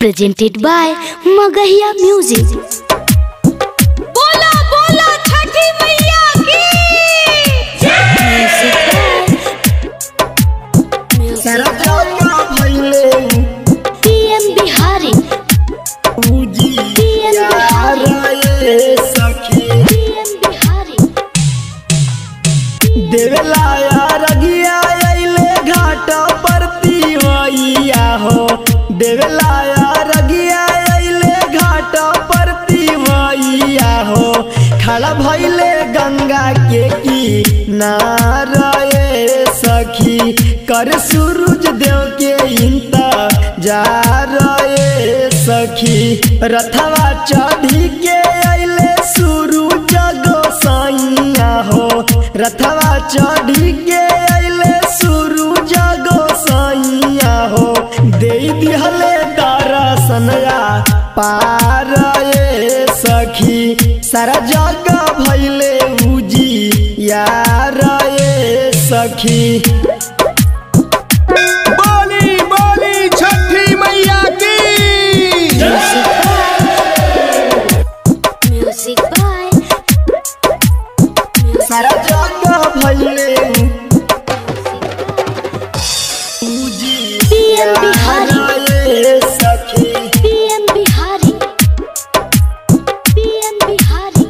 presented by Magahiya Music. बोला बोला छठी मैया की Music by Music PM Bihari. PM Bihari. देवेला रगिया अइले घाट पर तिवैया हो देवेला रगिया अइले घाट पर तिवैया हो खड़ा भइले गंगा के किनारे सखी कर सूरज देव के इंतजार रे सखी रथवा चढ़ी के अइले सूरज गोसाइया हो रथवा चढ़ी के अइले सूरज गोसाइया हो दे दिहले दर्शनया पार ये सखी सारा जग भइले उजी यार ये सखी बोली बोली छठी मैया की Music by सारा जग भइले उजी PM Bihari. ये सखी PM Bihari. PM Bihari.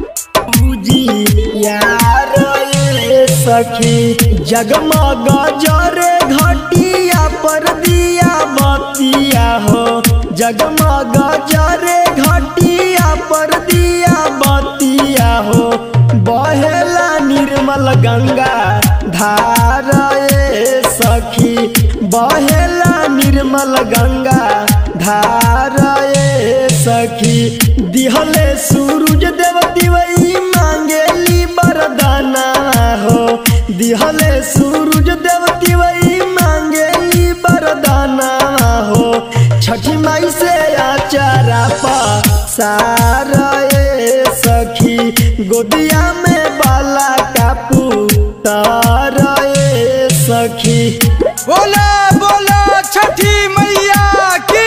यार ये सखी जगमग जरे घटिया पर दिया बतिया हो जगमग जरे घटिया पर दिया बतिया हो बहेला निर्मल गंगा धार ये सखी बहेला निर्मल गंगा धार ये सखी दिहले सूरज देव दिवई मांगेली बरदाना हो दिहले सूरज देव दिवई मांगेली बरदाना हो छठी माई से आचारा पा सारा ये सखी गोदिया में बाला कापू तारा ये सखी बोला बोला छठी मैया की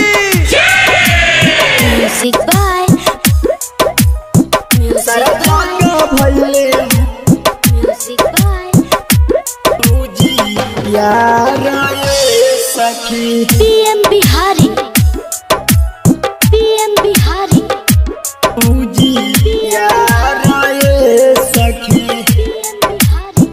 Music by Music सारा by जग भइले Music by पूजी यार ये सखी PM Bihari. PM Bihari. पूजी यार ये सखी PM Bihari.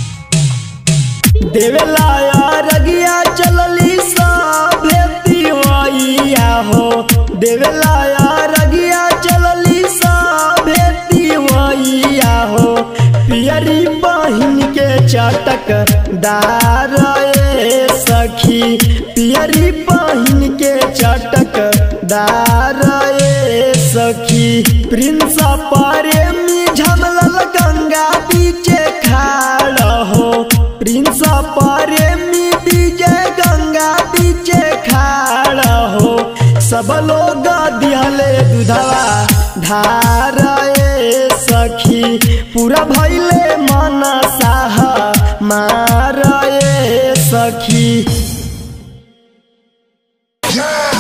देवेला रगिया चलली साभे तिवैया हो देवेला रगिया चलली साभे तिवैया हो पियरी बहिन के चटक दार ये सखी पियरी बहिन के चटक दार ये सखी प्रिंस प्रेमी झमलल गंगा बीचे खाड़ हो प्रिंस प्रेमी विजय गंगा बीचे खाड़ हो सब लोग दिहले दूधवा धार ये सखी पूरा भइले मन साह मार ये सखी जय